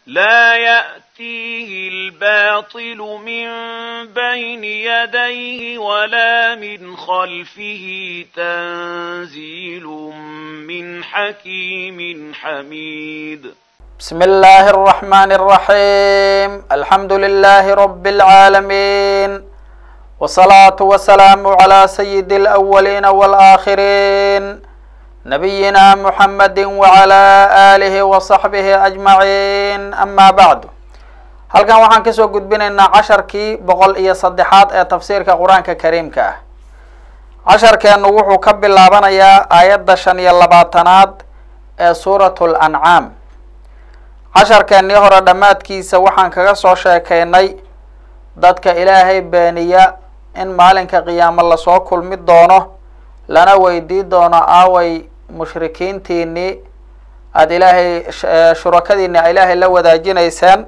لا يأتيه الباطل من بين يديه ولا من خلفه تنزيل من حكيم حميد بسم الله الرحمن الرحيم الحمد لله رب العالمين والصلاة والسلام على سيد الأولين والآخرين نبينا محمد وعلى آله وصحبه أجمعين أما بعد halkan waxaan kasoo gudbinaynaa casharkii boqol iyo saddexaad ee tafsiirka qur-aanka kariimka ah casharkeenu wuxuu ka bilaabanayaa aayadda shan iyo labaatanaad ee suuratu lancaam casharkeennii hore dhammaadkiisa waxaan kaga soo sheekeynay dadka ilaahay beeniya in maalinka qiyaamo lasoo kulmi doono lana weydii doono aaway mushrikiintiinii aada ilaahay shurakadiini a ilaahay la wadaajinayseen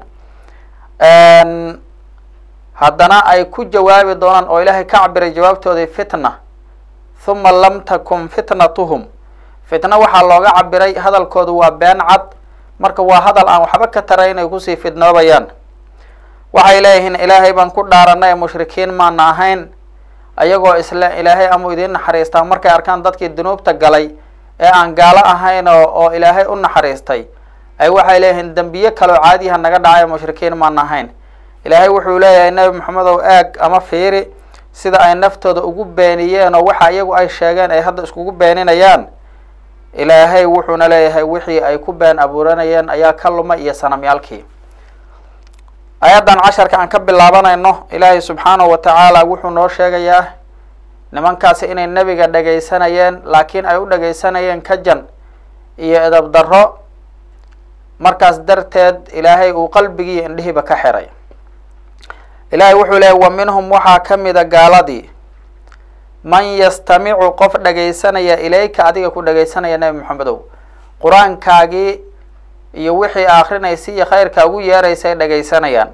haddana ay ku jawaabi doonaan oo ilaahay ka cabiray jawaabtoodii fitna huma lam takun fitnatuhum fitna waxaa looga cabiray hadalkoodu waa been cad marka waa hadal aan waxba ka tara inay kusii fidnoobayaan waxay leeyihiin ilaahay baan ku dhaaranay mushrikiin maana ahayn ayagoo isle ilaahay amuu idiin naxariistaa markay arkaan dadkii dunuubta galay ee aan gaalo ahayn oo oo ilaahay u naxariistay ay waxay leeyihiin dembiye kaloo caadiha naga dhacay mushrikiin maana ahayn ilaahay wuxuu leeyahay nebi maxamedow eeg ama fiiri sida ay naftooda ugu beeniyeen oo waxa iyagu ay sheegeen ay hadda iskugu beeninayaan ilaahay wuxuuna leeyahay wixii ay ku been abuuranayeen ayaa ka luma iyo sanamyaalkii ayaddan casharka aan ka bilaabanayno ilaahay subxaanahu wa tacaala wuxuu noo sheegayaa nimankaasi inay nebiga dhagaysanayeen laakiin ay u dhagaysanayeen kajan iyo edab darro markaas darteed ilaahay uu qalbigii indhihiiba ka xiray ilaahay wuxuu leeyahy wa minhum waxaa ka mida gaaladii man yastamicu qof dhagaysanaya ilayka adiga ku dhagaysanaya nebi maxamedow qur-aankaagii iyo wixii akrinaysa iyo khayrka ugu yeeraysay dhagaysanayaan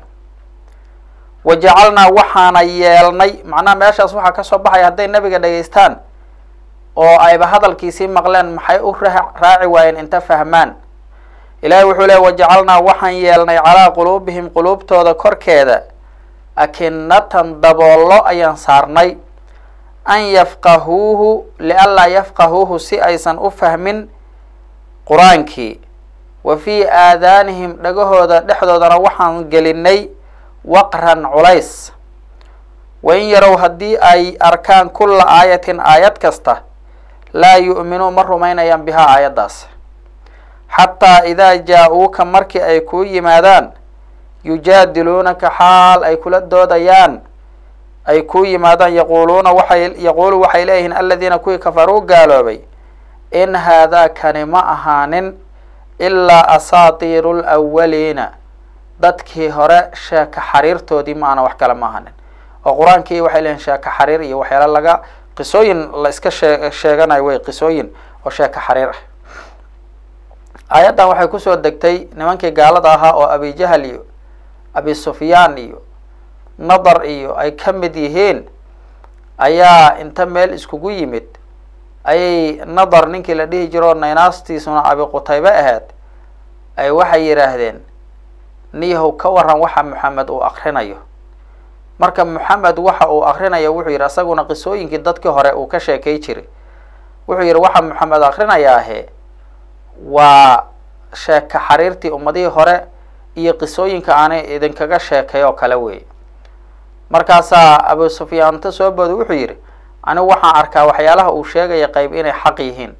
wa jacalnaa waxaana yeelnay macnaha meeshaas waxaa kasoo baxaya hadday nebiga dhagaystaan oo ayba hadalkiisii maqleen maxay u raaci waayeen inta fahmaan ilahi wuxuu leey wajacalnaa waxaan yeelnay calaa quluubihim quluubtooda korkeeda akinatan daboollo ayaan saarnay an yafqahuuhu lianlaa yafqahuuhu si aysan u fahmin qur-aankii wa fii aadaanihim dhagahooda dhexdoodana waxaan gelinay waqran culays wain yarow haddii ay arkaan kulla aayatin aayad kasta laa yu'minuu ma rumaynayaan bihaa aayaddaas xataa idaa jaa-uuka markii ay kuu yimaadaan yujaadiluunaka xaal ay kula doodayaan ay kuu yimaadaan yaquuluuna waxay yaquulu waxay leeyihiin aladiina kuwii kafaruu gaaloobay in haadaa kani ma ahaanin ilaa asaatiiru lwaliina dadkii hore sheeka xariirtoodii ma ana wax kale ma ahanin oo qur-aankii waxay leeyihin sheeka xariir iyo waxyaala laga qisooyin la iska shee sheeganayo wey qisooyin oo sheeka xariir ah aayaddan waxay kusoo degtay nimankii gaalada ahaa oo abijahal iyo abi sufyaan iyo nadar iyo ay ka mid yihiin ayaa inta meel iskugu yimid ayay nadar ninkii la dhihi jiro naynaastiisuna abi qutaybe ahayd ay waxay yidhaahdeen niyahow ka waran waxa maxamed uu akrinayo marka maxamed waxa uu akrinayo wuxuu yidhi isaguna qisooyinkii dadkii hore uu ka sheekay jiray wuxuu yidhi waxa maxamed akrinayaahe waa sheeka xariirtii ummadihii hore iyo qisooyinka aanay idinkaga sheekay oo kale wey markaasaa abu sufyaan inta soo booda wuxuu yidhi anigu waxaan arkaa waxyaalaha uu sheegaya qayb inay xaq yihiin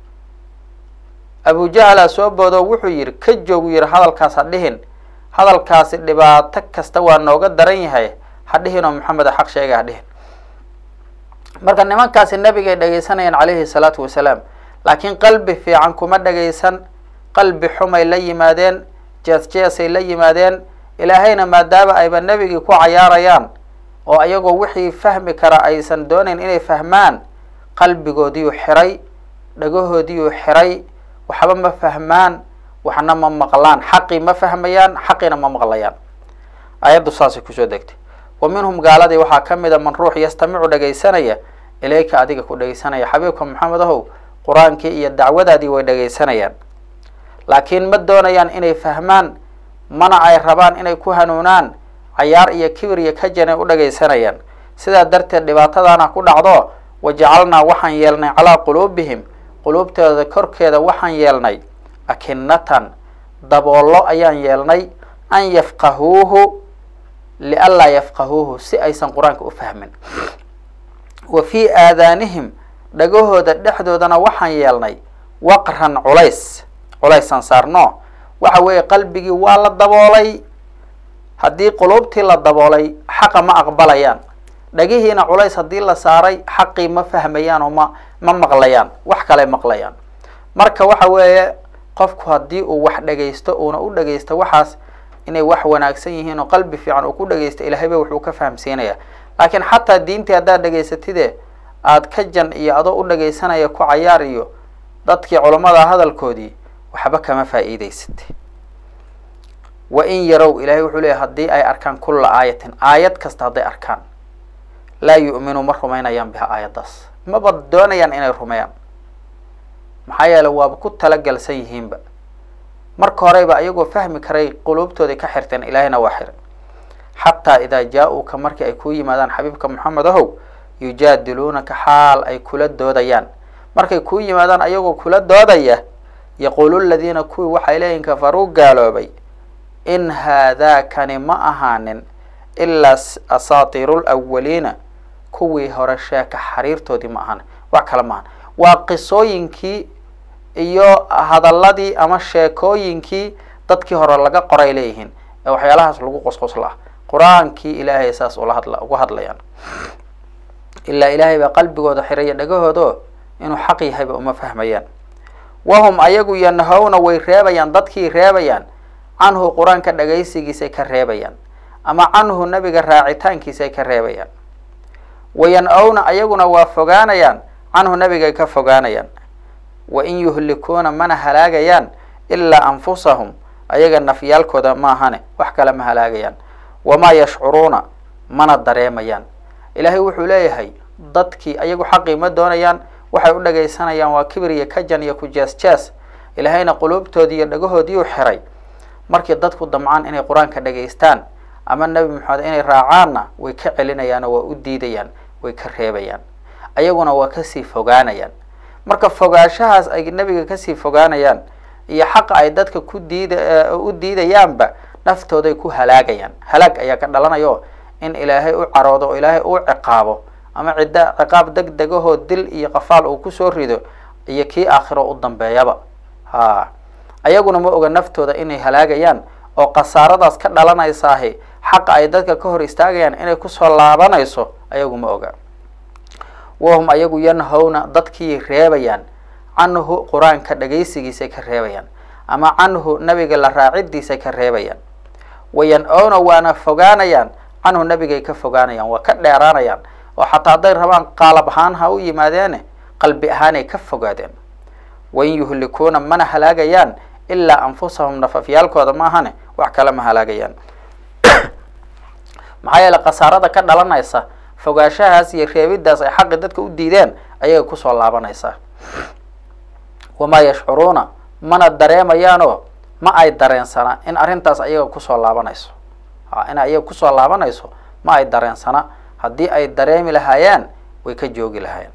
abujahalaa soo boodo wuxuu yidhi ka joogu yidhi hadalkaas ha dhihin hadalkaasi dhibaato kasta waa nooga daran yahay ha dhihin oo maxamed xaq sheegay ha dhihin marka nimankaasi nebigay dhagaysanayeen calayhi salaatu wasalaam laakiin qalbi fiican kuma dhagaysan qalbi xumay la yimaadeen jees jeesay la yimaadeen ilaahayna maadaama ayba nebigii ku cayaarayaan oo iyagoo wixii fahmi kara aysan doonayn inay fahmaan qalbigoodiiyuu xiray dhagahoodiiyuu xiray waxba ma fahmaan waxna ma maqlaan xaqii ma fahmayaan xaqiina ma maqlayaan ayaddu saasay kusoo degtay wa minhum gaaladii waxaa ka mida man ruux yastamicu dhagaysanaya ilayka adiga ku dhagaysanaya xabiibka maxamed ahow qur-aankii iyo dacwadaadii way dhagaysanayaan laakiin ma doonayaan inay fahmaan mana ay rabaan inay ku hanuunaan cayaar iyo kibir iyo kajanay u dhagaysanayaan sidaa darteed dhibaatadaana ku dhacdo wajacalnaa waxaan yeelnay calaa quluubihim quluubtooda korkeeda waxaan yeelnay akinatan daboollo ayaan yeelnay an yafqahuuhu lianlaa yafqahuuhu si aysan qur-aanka u fahmin wa fii aadaanihim dhagahooda dhexdoodana waxaan yeelnay waqran culays culaysaan saarno waxa weeye qalbigii waa la daboolay haddii quluubtii la daboolay xaqa ma aqbalayaan dhagihiina culays haddii la saaray xaqii ma fahmayaan oo ma ma maqlayaan wax kale maqlayaan marka waxa weeye qofku haddii uu wax dhagaysto uuna u dhagaysto waxaas inay wax wanaagsan yihiin oo qalbi fiican uu ku dhagaysto ilaahayba wuxuu ka fahamsiinaya laakiin xataa diintii haddaad dhagaysatide aada ka jan iyo adoo u dhagaysanaya ku cayaar iyo dadkii culammada hadalkoodii waxba kama faa'iidaysat wa in yarow ilahay wuxuu leeyahy haddii ay arkaan kulla aayatin aayad kasta hadday arkaan laa yu'minu ma rumaynayaan biha aayaddaas maba doonayaan inay rumeeyaan maxaa yeele waaba ku talagalsan yihiinba marka horeyba ayagoo fahmi karay quluubtooday ka xirteen ilaahayna waa xiray xataa idaa jaa-uuka markii ay kuu yimaadaan xabiibka moxamed ahow yujaadiluunaka xaal ay kula doodayaan markay kuu yimaadaan ayagoo kula doodaya yaquulu ladiina kuwii waxay leeyihin kafaruu gaaloobay in haadaakani ma ahaanin ilaa asaatiiru lwaliina kuwii hore sheeka xariirtoodii ma ahan wax kale ma ahan waa qisooyinkii iyo hadaladii ama sheekooyinkii dadkii hore laga qoray leeyihiin ee waxyaalahaas lagu qosqosla ah qur-aankii ilaahay saas ula hadla uga hadlayaan ilaa ilaahay baa qalbigooda xiraya dhagahoodo inuu xaq yahayba uma fahmayaan wahum ayagu yanhawna way reebayaan dadkii reebayaan canhu qur-aanka dhagaysigiisay ka reebayaan ama canhu nabiga raacitaankiisay ka reebayaan wayan-owna ayaguna waa fogaanayaan canhu nabigay ka fogaanayaan wain yuhlikuuna mana halaagayaan ilaa anfusahum ayaga nafyaalkooda maahane wax kale ma halaagayaan wamaa yashcuruuna mana dareemayaan ilaahay wuxuu leeyahay dadkii ayagu xaqii ma doonayaan waxay u dhagaysanayaan waa kibir iyo kajan iyo ku jees jees ilaahayna quluubtoodii iyo dhagahoodiiu xiray markii dadku damcaan inay qur-aanka dhagaystaan ama nebi maxamed inay raacaanna way ka celinayaanoo waa u diidayaan way ka reebayaan ayaguna waa kasii fogaanayaan marka fogaanshahaas ay nebiga kasii fogaanayaan iyo xaqa ay dadka ku diida u diidayaanba naftooday ku halaagayaan halaag ayaa ka dhalanayo in ilaahay u caroodo oo ilaahay uu ciqaabo ama cidda ciqaab deg degahoo dil iyo qafaal uu kusoo rido iyo kii aakhiro u dambeeyaba ha ayaguna ma oga naftooda inay halaagayaan oo khasaaradaas ka dhalanaysaahi xaqa ay dadka ka hor istaagayaan inay kusoo laabanayso ayagu ma oga wahum ayagu yanhawna dadkii reebayaan canhu qur-aanka dhagaysigiisay ka reebayaan ama canhu nabiga la raacidiisay ka reebayaan wayan-owna waana fogaanayaan canhu nabigay ka fogaanayaan waa ka dheeraanayaan oo xataa hadday rabaan qaalab ahaan ha u yimaadeene qalbi ahaanay ka fogaadeen wain yuhlikuuna mana halaagayaan ilaa anfusahum nafafyaalkooda maahane wax kale ma halaagayaan maxaa yeele khasaarada ka dhalanaysa fogaanshahaas iyo reebidaas ay xaqi dadka u diideen ayaga kusoo laabanaysaa wamaa yashcuruuna mana dareemayaanoo ma ay dareensana in arrintaas ayaga kusoo laabanayso a in ayaga kusoo laabanayso ma ay dareensana haddii ay dareemi lahaayeen way ka joogi lahaayeen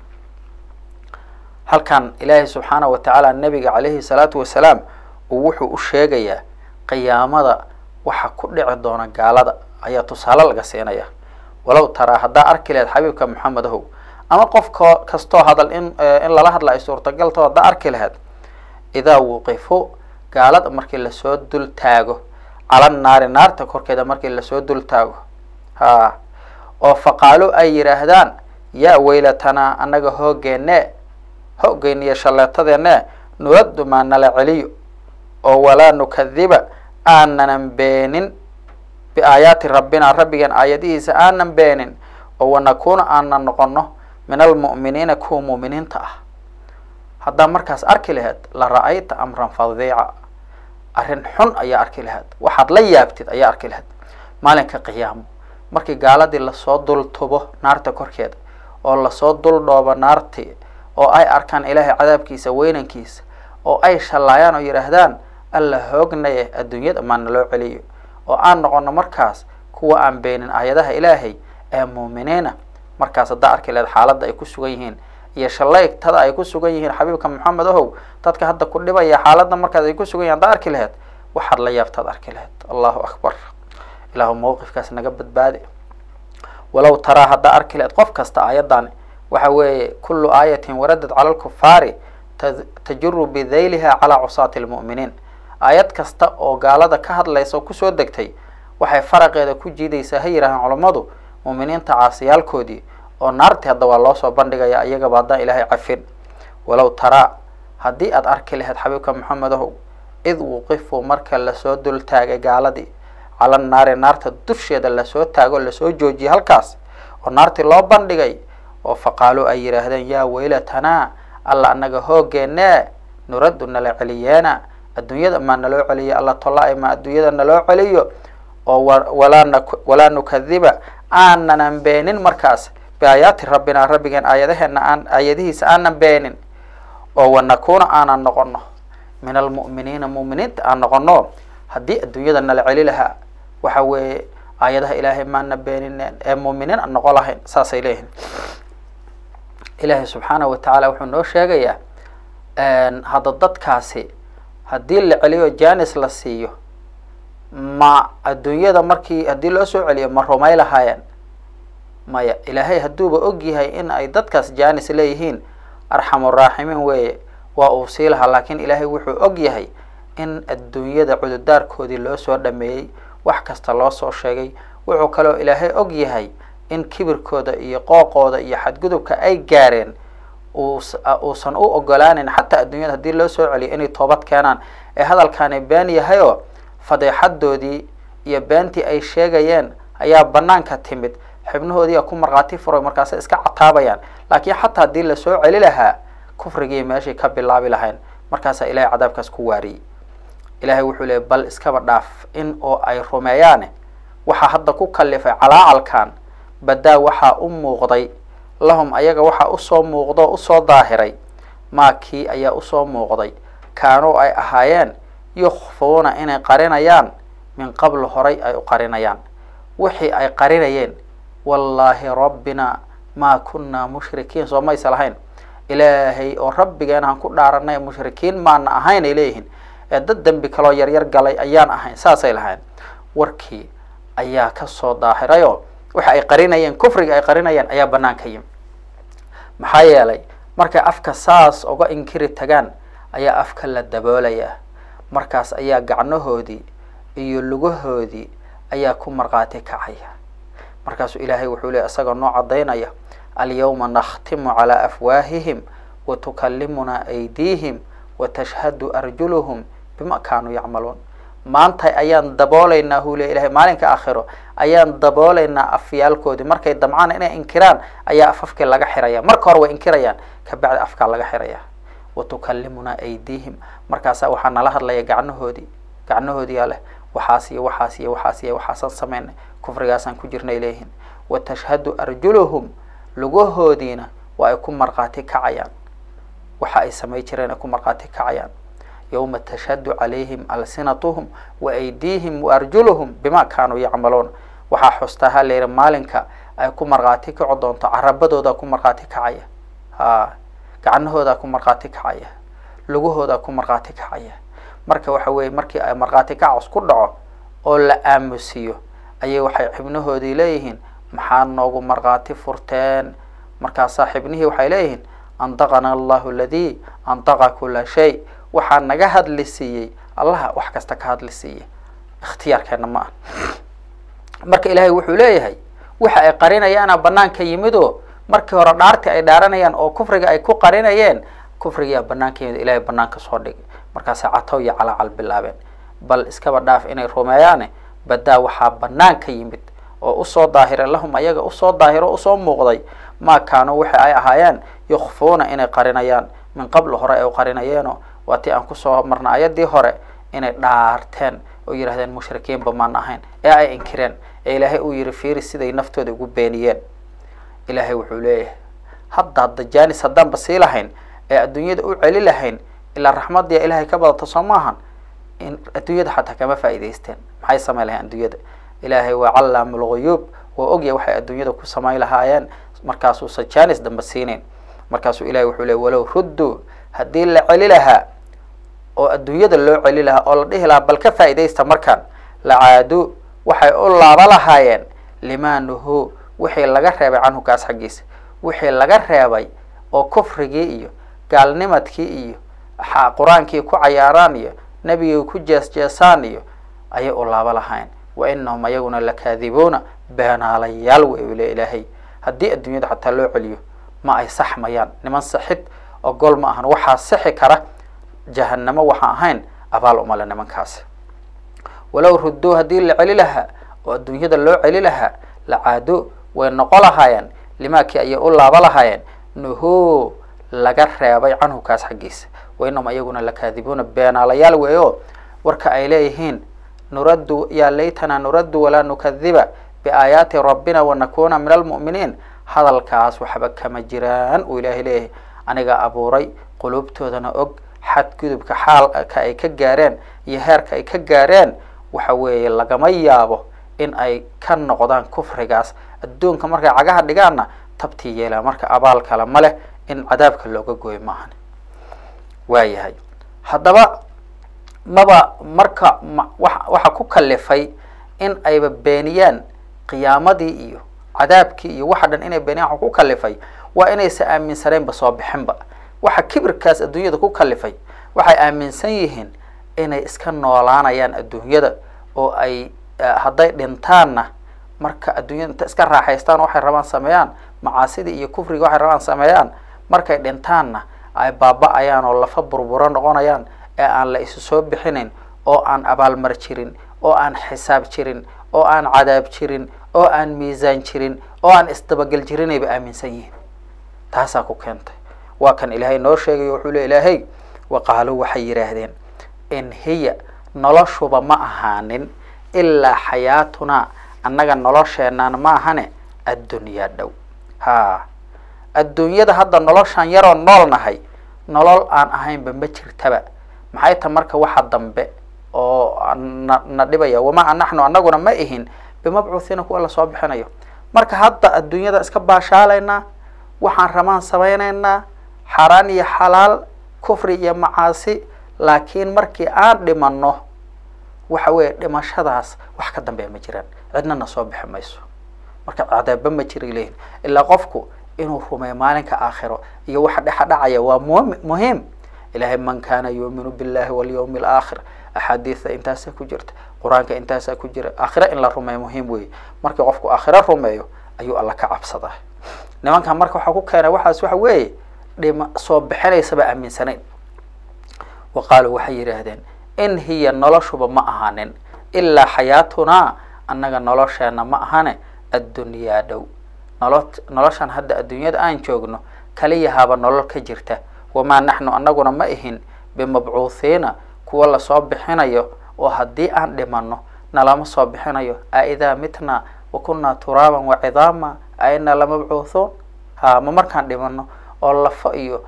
halkan ilaahay subxaana wa tacaala nabiga calayhi salaatu wasalaam uu wuxuu u sheegayaa qiyaamada waxa ku dhici doona gaalada ayaa tusaale laga siinaya walow taraa haddaa arki lahayd xabiibka maxamed ahow ama qof ko kastoo hadal in in lala hadla ay suurtagalto haddaa arki lahayd idaa wuqifo gaalada markii lasoo dul taago cala naari naarta korkeeda markii lasoo dul taago ha oo faqaalo ay yidhaahdaan yaa weylatanaa annaga hoogeenne hoogeyniyo shalleetadeenne nuraddu maa nala celiyo oo walaa nukadiba aananan beenin biaayaati rabbina rabbigeen aayadihiisa aanan beenin oo wanakuuna aanan noqono min almu'miniina kuwa mu'miniinta ah haddaa markaas arki lahayd la ra-ayta amran fadiica arrin xun ayaa arki lahayd waxaad la yaabtid ayaa arki lahayd maalinka qiyaamo markii gaaladii lasoo dul tubo naarta korkeeda oo lasoo dul dhoobo naartii oo ay arkaan ilaahay cadaabkiisa weynankiisa oo ay shallaayaan oo yidhaahdaan alla hoognaye adduunyada maa naloo celiyo oo aan noqono markaas kuwa aan beenin aayadaha ilaahay ee muuminiina markaas haddaa arki laheed xaaladda ay ku sugan yihiin iyo shalaytada ay ku sugan yihiin xabiibka maxamed ahow dadka hadda ku dhibaya xaaladda markaas ay ku sugan yihin haddaa arki laheed waxaad la yaabtaad arki laheed allahu akbar ilaahu mawqifkaas naga badbaadi walow taraa haddaa arki laheed qof kasta aayaddan waxa weeye kullu aayatin waradad cala lkufaari tajuru bidayliha calaa cusaati lmu'miniin aayad kasta oo gaalada ka hadlaysa oo kusoo degtay waxay faraqeeda ku jiidaysaa ha yidhahdeen culammadu muuminiinta caasiyaalkoodii oo naartii hadda waa loo soo bandhigaya iyagaba haddaan ilaahay cafin walow taraa haddii aad arki lahayd xabiibka maxamedahow id wuqifuu marka lasoo dul taagay gaaladii cala naari naarta dusheeda lasoo taago lasoo joojiyay halkaas oo naartii loo bandhigay oo faqaaluu ay yidhaahdeen yaa weylatanaa alla anaga hoogeennee nuraddu nala celiyeena adduunyada maa naloo celiyo alla tolla-ay maa adduunyada naloo celiyo oo walaa n walaa nukadiba aananan beenin markaas biaayaati rabbina rabbigeen aayadaheena aan aayadihiisa aanan beenin oo wanakuuna aanan noqono min almu'miniina mu'miniinta aan noqono haddii adduunyada nala celi lahaa waxa weeye aayadaha ilaahay maana beenineen ee mu'miniin aan noqon lahayn saasay leeyihin ilaahay subxaanahu watacaala wuxuu noo sheegayaa hadda dadkaasi haddii la celiyo janis la siiyo ma adduunyada markii haddii loo soo celiyo ma rumay lahaayeen maya ilaahay hadduuba og yahay in ay dadkaas janis leeyihiin arxamuraaximiin weeye waa uu sii lahaa laakiin ilaahay wuxuu og yahay in adduunyada cududaarkoodii loo soo dhameeyey wax kasta loo soo sheegay wuxuu kaloo ilaahay og yahay in kibirkooda iyo qooqooda iyo xadgudubka ay gaareen uusan u ogolaanin xataa adduunyada haddii loo soo celiyo inay toobad keenaan ee hadalkaani been yahayoo fadeexadoodii iyo beentii ay sheegayeen ayaa banaanka timid xibnahoodiia ku markhaati furay markaasay iska cataabayaan laakiin xataa haddii lasoo celi lahaa kufrigii meeshay ka bilaabi lahayn markaasaa ilahay cadaabkaas ku waariyey ilaahay wuxuu leeyay bal iskaba dhaaf in oo ay rumeeyaane waxaa hadda ku kalifay calaacalkan badaa waxaa u muuqday lahum ayaga waxaa usoo muuqdo usoo daahiray maa kii ayaa usoo muuqday kaanuu ay ahaayeen yukhfuuna inay qarinayaan min qablu horay ay u qarinayaan wixii ay qarinayeen wallaahi rabbina maa kunnaa mushrikiin soo maysa lahayn ilaahay oo rabbigeena aan ku dhaaranay mushrikiin maana ahayn ay leeyihiin ee dad dembi kaloo yaryar galay ayaan ahayn saasay lahayn warkii ayaa kasoo daahirayoo waxa ay qarinayeen kufriga ay qarinayeen ayaa banaanka yimi maxaa yeelay markay afka saas uga inkiri tagaan ayaa afka la daboolayaa markaas ayaa gacnahoodii iyo lugahoodii ayaa ku markhaati kacaya markaasuu ilaahay wuxuu leey isagoo noo caddaynaya alyawma nakhtimu calaa afwaahihim wa tukallimunaa aydiihim wa tashhadu arjuluhum bima kaanuu yacmaluun maanta ayaan daboolaynaa huu le ilahay maalinka aakhiro ayaan daboolaynaa afyaalkoodii markay damcaan inay inkiraan ayaa afafkii laga xiraya marka hore way inkirayaan kabacdi afkaa laga xiraya wa tukallimunaa aydiihim markaasaa waxaa nala hadlaya gacnahoodii gacnahoodiyaa leh waxaas iyo waxaas iyo waxaas iyo waxaasaan sameynay kufrigaasaan ku jirnay leeyihin wa tashhadu arjuluhum lugahoodiina waa ay ku markhaati kacayaan waxa ay samay jireen ay ku markhaati kacayaan yowma tashhadu calayhim alsinatuhum wa aydiihim wa arjuluhum bima kaanuu yacmaluun waxaa xustaa ha layidhi maalinka ay ku markhaati kaco doonto carabadoodaa ku markhaati kacaya ha gacnahoodaa ku markhaati kacaya lugahoodaa ku markhaati kacaya marka waxa weeye markii ay markhaati kacos ku dhaco oo la aamusiyo ayay waxay xibnahoodii leeyihiin maxaa noogu markhaati furteen markaasaa xibnihii waxay leeyihiin andaqana allahu aladii andaqa kula shay waxaa naga hadli siiyey allaha wax kasta ka hadli siiyey ikhtiyaarkeena ma ah marka ilaahay wuxuu leeyahay waxa ay qarinayaana banaanka yimidoo markii hore dhaartii ay dhaaranayaan oo kufriga ay ku qarinayeen kufrigiyaa banaanka yimid ilahay banaanka soo dhigay markaasay catow iyo calaacal bilaabeen bal iskaba dhaaf inay rumeeyaane badaa waxaa banaanka yimid oo usoo daahira lahum ayaga usoo daahiro usoo muuqday maa kaanuu waxa ay ahaayeen yukhfuuna inay qarinayaan min qabl hore ay u qarinayeeno waa tii aan kusoo marna ayadii hore inay dhaarteen oo yidhahdeen mushrikiinba maan ahayn ee ay inkireen ee ilaahay uu yihi fiiri siday naftooda ugu beeniyeen ilaahay wuxuu leeyahay hadda hadda janis haddaanba sii lahayn ee adduunyada u celi lahayn ilaa raxmadiya ilaahay ka badato soo maahan in adduunyada xataa kama faa'idaysteen maxay samayn lahayen adduunyada ilaahay waa callaamu lguyuub waa ogya waxay adduunyada ku samayn lahaayeen markaasuusan janis damba siinayn markaasuu ilahay wuxuu ley walow rudduu haddii la celi lahaa oo adduunyada loo celi lahaa oo la dhihi lahaa bal ka faa'iidaysta markaan lacaadu waxay u laaba lahaayeen limaa nuhu wixii laga reebay canhu kaas xaggiisa wixii laga reebay oo kufrigii iyo gaalnimadkii iyo qur-aankii ku cayaaraan iyo nebigii ku jees-jeesaan iyo ayay u laaba lahayn wa inahum ayaguna lakaadibuuna beenaalayaal wey u le ilaahay haddii adduunyada xataa loo celiyo ma ay saxmayaan niman saxid oo gol ma ahan waxaa sixi kara jahanamo waxaan ahayn abaal umale nimankaasi walow rudduu haddii la celi lahaa oo adduunyada loo celi lahaa lacaado way noqo lahaayeen limaakii ayay u laaba lahaayeen nuhu laga reebay canhu kaas xaggiisa wainahum ayaguna lakaadibuuna beenaalayaal weeyo warka ay leeyihiin nuraddu yaa laytana nuraddu walaa nukadiba biaayaati rabbina wanakuna min almu'miniin hadalkaas waxba kama jiraan uu ilaahay leeyahay aniga abuuray quluubtoodana og xadgudubka xaalka ay ka gaareen iyo heerka ay ka gaareen waxa weeye lagama yaabo in ay ka noqdaan kufrigaas adduunka markay cagaha dhigaanna tabtii yeelaan marka abaal kale ma leh in cadaabka looga gooyo maahan waayahay haddaba maba marka wa waxa ku kalifay in ayba beeniyaan qiyaamadii iyo cadaabkii iyo waxa dhan inay beeniyaan waxa ku kalifay waa inaysa aaminsaneenba soo bixinba waxa kibirkaas adduunyada ku kalifay waxay aaminsan yihiin inay iska noolaanayaan adduunyada oo ay hadday dhintaanna marka adduunyada inta iska raaxaystaan waxay rabaan sameeyaan macaasidii iyo kufriga waxay rabaan sameeyaan markay dhintaanna ay baaba-ayaan oo lafa burburo noqonayaan ee aan la isu soo bixinayn oo aan abaalmar jirin oo aan xisaab jirin oo aan cadaab jirin oo aan miisaan jirin oo aan isdabagel jirinayba aaminsan yihiin taasaa ku keentay waa kan ilaahay noo sheegayo wuxuu le ilaahay wa qaaluu waxay yidhaahdeen in hiya noloshuba ma ahaanin ilaa xayaatunaa annaga nolosheenaan ma ahane addunyaa dhow ha adduunyada hadda noloshaan yaroo nool nahay nolol aan ahaynba ma jirtaba maxay ta marka waxa dambe oo na na dhibaya wamaa naxnu annaguna ma ihin bimabcuuhiina kuwa lasoo bixinayo marka hadda adduunyada iska baashaalaynaa waxaan rabaan samaynaynaa xaaraan iyo xalaal kufri iyo macaasi laakiin markii aan dhimano waxa weeye dhimashadaas wax ka dambeya ma jiraan cidnana soo bixi mayso marka cadaaba ma jira leyihin ilaa qofku inuu rumeeyo maalinka aakhiro iyo waxa dhexa dhacaya waa mu muhiim ilahay man kana yuuminu billahi walyawmi alaakhir axaadiida intaasaa ku jirta qur-aanka intaasaa ku jira aakhiro in la rumeeyo muhiim weeye markii qofku aakhiro rumeeyo ayuu alla ka cabsadaa nimankan marka waxaa ku keenay waxaas waxa weeye dhima soo bixinaysaba aaminsanayn wa qaaluu waxay yidhaahdeen in hiya noloshuba ma ahaanin ilaa xayaatunaa annaga nolosheena ma ahane addunyaa dhow nolo noloshan hadda adduunyada aan joogno kaliyahaaba nolol ka jirta wamaa naxnu annaguna ma ihin bimabcuuhiina kuwa lasoo bixinayo oo haddii aan dhimano nalama soo bixinayo a idaa mitna wa kunaa turaaban wa cidaama a ina lamabcuuthuun ha ma markaan dhimano oo lafo iyo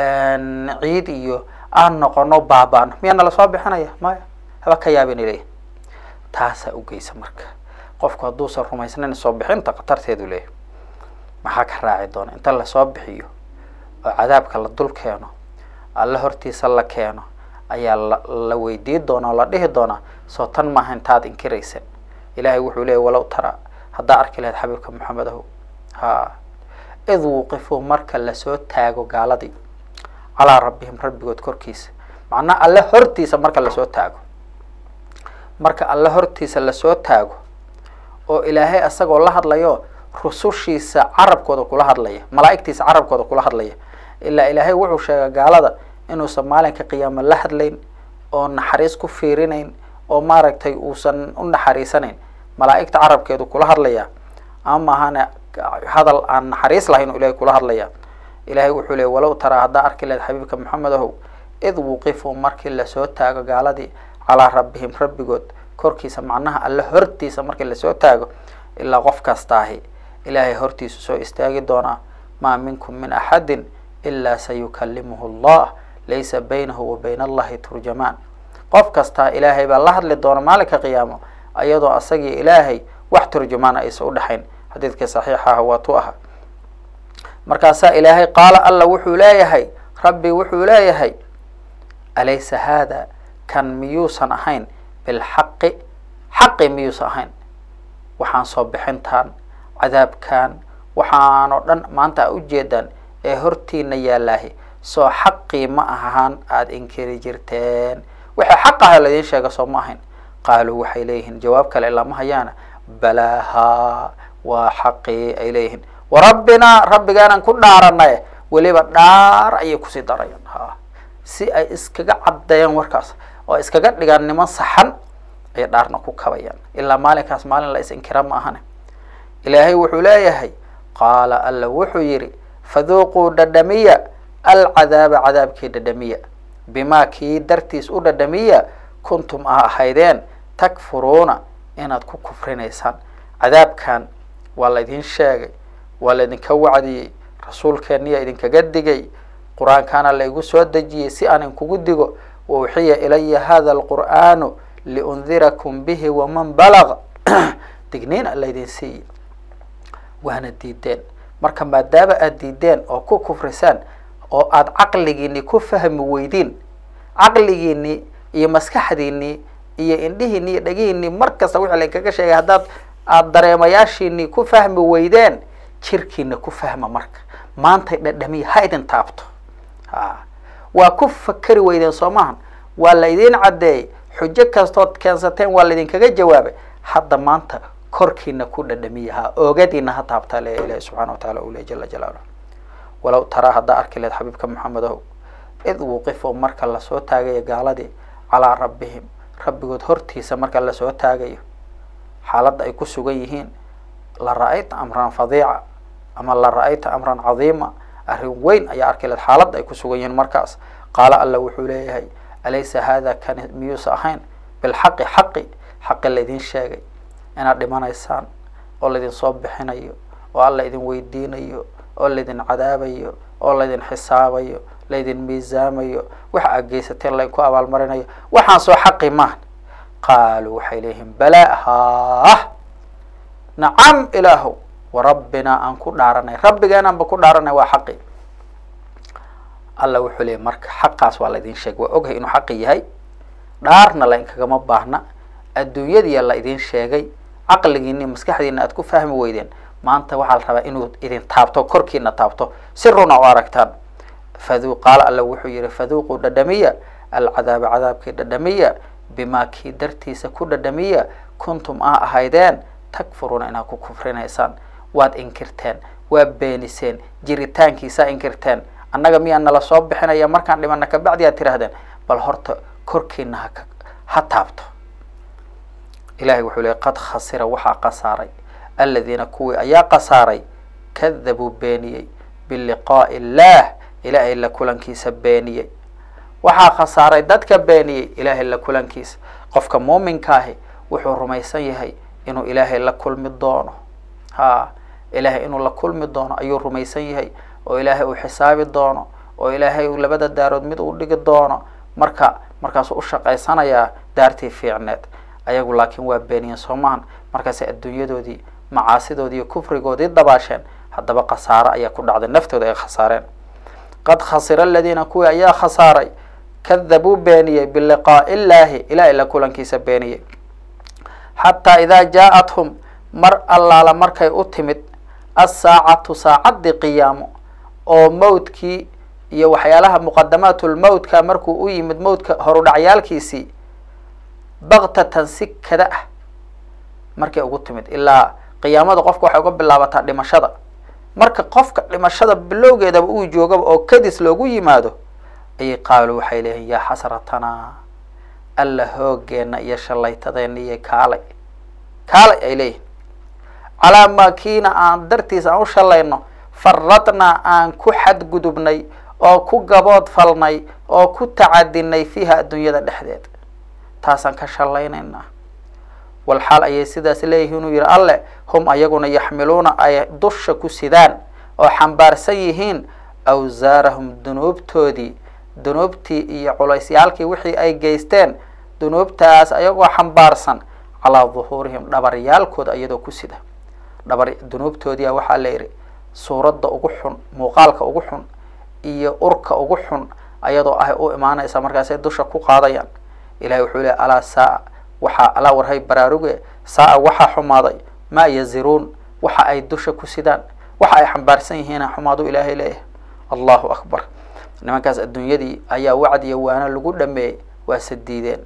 ciid iyo aan noqono baaba'no miyaa nala soo bixinaya maya haba ka yaabin ileyh taasaa ugeysa marka qofku hadduusan rumaysnayn soo bixinta khatarteedu leeyahy maxaa ka raaci doona inta lasoo bixiyo oo cadaabka la dul keeno alla hortiisa la keeno ayaa la la weydii doona oo la dhihi doonaa soo tan maaha intaad inkiraysa ilahay wuxuu leeyay walow tara haddaa arki lahayd xabiibka maxamedahu ha id wuqifuu marka lasoo taago gaaladii calaa rabbihim rabbigood korkiisa macnaa alle hortiisa marka lasoo taago marka alle hortiisa lasoo taago oo ilaahay asagoo la hadlayo rusushiisa carabkooda kula hadlaya malaa'igtiisa carabkooda kula hadlaya ilaa ilaahay wuxuu sheegay gaalada inuusan maalinka qiyaama la hadlayn oo naxariis ku fiirinayn oo maaragtay uusan u naxariisanayn malaa'igta carabkeedu kula hadlaya ama maahane hadal aan naxariis lahayn oo ilahay kula hadlaya ilahay wuxuu leey walow taraa haddaa arki lahayd xabiibka maxamed ahow id wuqifuu markii lasoo taago gaaladii calaa rabbihim rabbigood korkiisa macnaha alle hortiisa markii lasoo taago ilaa qof kastaahi ilaahay hortiisu soo istaagi doonaa maa minkum min axadin ilaa sayukalimuhu allah laysa baynahu wa bayna allahi turjamaan qof kastaa ilaahay baa la hadli doona maalinka qiyaamo ayadoo asagii ilaahay wax turjumaana aysan udhexayn xadiidkii saxiixa ah waa tu aha markaasaa ilaahay qaala alla wuxuu leeyahay rabbi wuxuu leeyahay alaysa haada kan miyuusan ahayn bilxaqi xaqi miyuusan ahayn waxaan soo bixintaan cadaabkan waxaanoo dhan maanta a ujeedaan ee hortiina yaalaahi soo xaqii ma ahaan aada inkiri jirteen waxay xaq aha laydin sheega soo ma ahayn qaaluu waxay leeyihiin jawaab kale lama hayaana balaahaa waa xaqii ay leeyihiin warabbinaa rabbigaanan ku dhaaranay weliba dhaar ayay kusii darayaan ha si ay iskaga caddeeyaan warkaas oo iskaga dhigaan niman saxan ayay dhaarna ku kabayaan ilaa maalinkaas maalin la is inkira ma ahane ilaahay wuxuu leeyahay qaala alla wuxuu yidhi faduuquu dhadhamiya alcadaaba cadaabkii dhadhamiya bimaa kii dartiis u dhadhamiya kuntum a ahaydeen takfuruuna inaad ku kufrinaysaan cadaabkan waa laydin sheegay waa laydinka wacdiyey rasuulkeeniya idinkaga digay qur-aankaana laygu soo dejiyey si aan inkugu digo wauxiya ilaya hada alqur'aanu liundirakum bihi waman balaga digniina laydin siiye waana diideen marka maadaama aada diideen oo ku kufrisaan oo aada caqligiini ku fahmi weydiin caqligiini iyo maskaxdiini iyo indhihiini iyo dhegihiini mar kasta wixii lainkaga sheegay haddaad aada dareemayaashiini ku fahmi weydeen jirkiina ku fahma marka maantay dhadhamiya ha idin taabto ha waa ku fakeri weydeen soo maahan waa la idin caddeeyey xujo kastood keensateen waa laydinkaga jawaabay hadda maanta korkiina ku dhadhamiya ha oogadiina ha taabtaa le ilahi subxana wa taala u le jala jalaaluh walow taraa haddaa arki leed xabiibka maxamedow id wuqifo marka lasoo taagayo gaaladii calaa rabbihim rabbigood hortiisa marka lasoo taagayo xaaladda ay ku sugan yihiin la ra-ayta amran fadiica ama la ra-ayta amran cadiima arrin weyn ayaa arki leed xaaladda ay ku sugan yihiin markaas qaala alla wuxuu leeyahay alaysa hada kani miyuusa ahayn bilxaqi xaqi xaqi laydin sheegay inaad dhimanaysaan oo laydin soo bixinayo oo alla idin weydiinayo oo laydin cadaabayo oo laydin xisaabayo laydin miisaamayo waxa aad geysateen laydinku abaalmarinayo waxaan soo xaqi maahan qaaluu waxay leeyihiin balaa haah nacam ilaahow warabbinaa aan ku dhaaranay rabbigeenaanba ku dhaaranay waa xaqi alla wuxuu leeyay marka xaqaas waa laydin sheegay waa ogahay inuu xaqi yahay dhaarna la inkagama baahna adduunyadiya la idin sheegay caqligiini maskaxdiina aad ku fahmi weydeen maanta waxaa la rabaa inuu idin taabto korkiina taabto si runa u aragtaan fadu qaala alla wuxuu yihi faduuquu dhadhamiya alcadaaba cadaabkii dhadhamiya bimaa kii dartiisa ku dhadhamiya kuntum a ahaydeen takfuruuna inaad ku kufrinaysaan waad inkirteen waa beeniseen jiritaankiisaa inkirteen annaga miyaa nala soo bixinaya markaan dhimana kabacdi aad tirahdeen bal horta korkiina ha ha taabto ilahay wuxuu leey qad khasira waxaa khasaaray aladiina kuwii ayaa khasaaray kadabuu beeniyey biliqaa'i illaah ilaahay la kulankiisa beeniyey waxaa khasaaray dadka beeniyey ilaahay la kulankiisa qofka muuminkaahi wuxuu rumaysan yahay inuu ilaahay la kulmi doono ha ilaahay inuu la kulmi doono ayuu rumaysan yahay oo ilaahay uu xisaabi doono oo ilaahay uu labada daarood mid uu dhigi doono marka markaasuu ushaqaysanayaa daartii fiicneed ayagu laakiin waa beeniyeen soo maahan markaasay adduunyadoodii macaasidoodii iyo kufrigoodii dabaasheen haddaba khasaaro ayaa ku dhacday naftooda ay khasaareen qad khasira aladiina kuwii ayaa khasaaray kadabuu beeniyey biliqaa'i illaahi ilahay la kulankiisa beeniyey xataa idaa jaa-athum mar allaala markay u timid assaacatu saacaddii qiyaamo oo mawdkii iyo waxyaalaha muqadamaatulmawtka markuu u yimid mawdka horudhacyaalkiisii baktatan si kada ah markay ugu timid ilaa qiyaamada qofka waxay uga bilaabataa dhimashada marka qofka dhimashada bilowgeedaba uu joogaba oo kadis loogu yimaado ayay qaaluu waxay leeyihin yaa xasratanaa alla hoogeena iyo shallaytadeena iyo kaalay kaalay ay leeyihin calaa maa kiina aan dartiis aan u shallayno faradnaa aan ku xadgudubnay oo ku gabood falnay oo ku tacadinay fiiha adduunyada dhexdeed taasaan ka shallaynaynaa walxaal ayay sidaas leeyihiin inuu yihi alle hum ayaguna yaxmiluuna ay dusha ku sidaan oo xambaarsan yihiin awsaarahum dunuubtoodii dunuubtii iyo culeysyaalkii wixii ay geysteen dunuubtaas ayagoo xambaarsan calaa duhuurihim dhabaryaalkooda iyadoo ku sida dhabar dunuubtoodiia waxaa la yidhi suuradda ugu xun muuqaalka ugu xun iyo urka ugu xun ayadoo ah u imaanaysa markaasay dusha ku qaadayaan ilahay wuxuu leey alaa saa waxaa alaa warhay baraaruge saa waxaa xumaaday maa yaziruun waxa ay dusha ku sidaan waxa ay xambaarsan yihiina xumaadu ilaahay leeyahay allahu akbar nimankaas adduunyadii ayaa wacdiya waana lagu dhameeyey waase diideen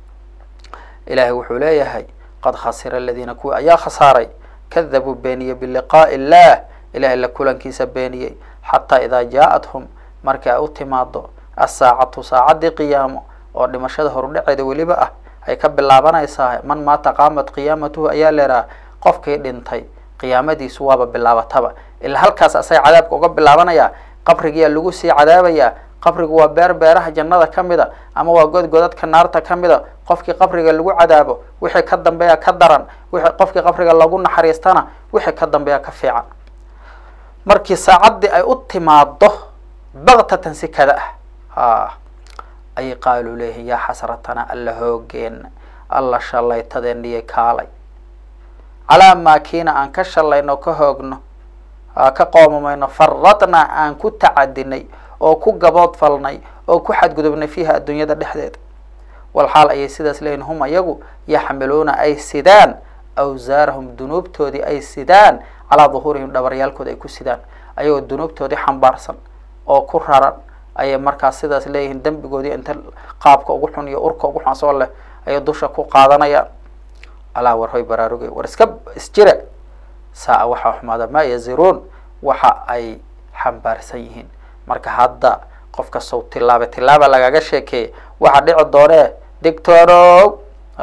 ilahay wuxuu leeyahay qad khasira aladiina kuwii ayaa khasaaray kadabuu beeniyey biliqaa'i illah ilahay la kulankiisa beeniyey xataa idaa jaa-athum markii ay u timaado asaacatu saacaddii qiyaamo oo dhimashada horudhaceeda weliba ah ay ka bilaabanaysaa man maata qaamat qiyaamatuhu ayaa leeraha qofkii dhintay qiyaamadiisu waaba bilaabataba ilaa halkaas asaga cadaabka uga bilaabanaya qabrigiyaa lagu sii cadaabayaa qabrigu waa beer beeraha jannada ka mida ama waa god godadka naarta ka mida qofkii qabriga lagu cadaabo wixii ka dambeeya ka daran wixii qofkii qabriga lagu naxariistana wixii ka dambeeya ka fiican markii saacaddii ay u timaado baktatan si kada ah ha ayay qaaluu leeyihin yaa xasratana alla hoogeena alla shallaytadeeniyay kaalay calaa maa kiina aan ka shallayno ka hoogno ka qoomamayno faradnaa aan ku tacadinay oo ku gabood falnay oo ku xadgudubnay fiiha adduunyada dhexdeeda walxaal ayay sidaas leeyihin hum ayagu yaxmiluuna ay sidaan awsaarahum dunuubtoodii ay sidaan calaa duhuurihim dhabaryaalkooda ay ku sidaan ayagoo dunuubtoodii xambaarsan oo ku raran ayay markaas sidaas leeyihiin dembigoodii inta qaabka ugu xun iyo urka ugu xun asoo leh ayay dusha ku qaadanayaan alaa war hoy baraarugay war iska isjira saa-a waxaa xumaada maa yaziruun waxa ay xambaarsan yihiin marka hadda qof kastow tilaaba tilaaba lagaga sheekeeyay waxaa dhici doonee dictorow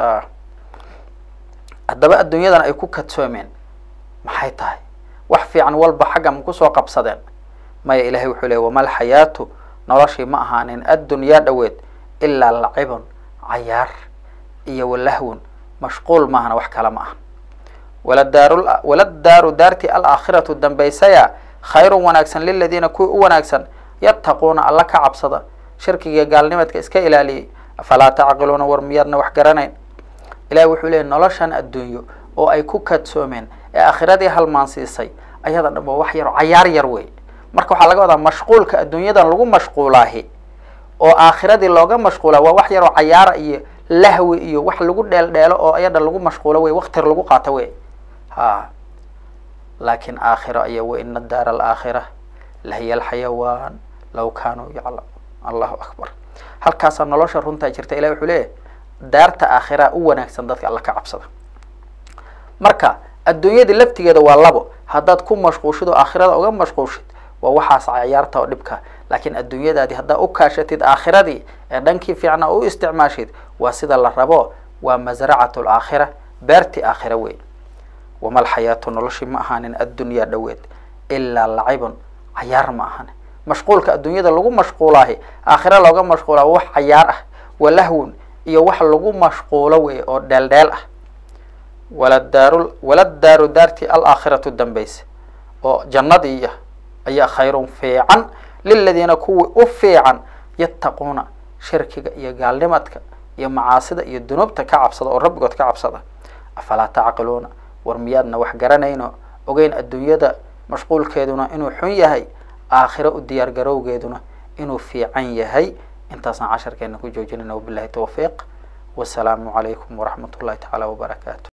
haddaba adduunyadan ay ku kadsoomeen maxay tahay wax fiican walba xagga ma kusoo qabsadeen maya ilahay wuxuu leey wama alxayaatu noloshii ma ahaanin addunyaa dhoweed ilaa lacibun cayaar iyo walahwun mashquul maahana wax kale ma aha waladaaru waladaaru daartii alaakhiratu dambaysaya khayrun wanaagsan liladiina kuwii u wanaagsan yattaquuna alla ka cabsada shirkigiiyo gaalnimadka iska ilaaliyey afalaa tacqiluuna war miyaadna wax garanayn ilahi wuxuu leeyay noloshan adduunyo oo ay ku kadsoomeen ee aakhiradii halmaansiisay ayada dhan waa wax yar cayaar yar wey marka waxaa laga wadaa mashquulka adduunyadan lagu mashquulaahi oo aakhiradii looga mashquula waa wax yaroo cayaara iyo lahwi iyo wax lagu dheel dheelo oo ayada lagu mashquulo wey waktir lagu qaato wey ha laakin aakhiro aya waina daara alaakhira lahiya alxayawaan law kaanuu yaclam allahu akbar halkaasaa nolosha runtaa jirta ilahi wuxuu leeyahy daarta aakhira u wanaagsan dadka alla ka cabsada marka adduunyadii laftigeeda waa labo haddaad ku mashquushid oo aakhirada uga mashquushid waa waxaas cayaarta oo dhibka laakiin adduunyadaadii haddaa u kaashatid aakhiradii ee dhankii fiicna u isticmaashid waa sida la rabo waa masracat laakhira beertii aakhira wey wama alxayaatu noloshii ma ahaanin addunyaa dhoweed ilaa lacibun cayaar ma ahan mashquulka adduunyada lagu mashquulaahi aakhira looga mashquulaa wax cayaar ah walahwun iyo wax lagu mashquulo wey oo dheeldheel ah waladaaru waladaaru daartii alaakhiratu dambayse oo jannadiiya ayaa khayrun fiican liladiina kuwii u fiican yattaquuna shirkiga iyo gaalnimadka iyo macaasida iyo dunuubta ka cabsada oo rabbigood ka cabsada afalaa tacqiluuna war miyaadna wax garanayno ogeyn adduunyada mashquulkeeduna inuu xun yahay aakhiro u diyaar garowgeeduna inuu fiican yahay intaasaan casharkeena ku joojinayna wabilahi tawfiiq wasalaamu calaykum waraxmat ullahi tacaala wabarakaatu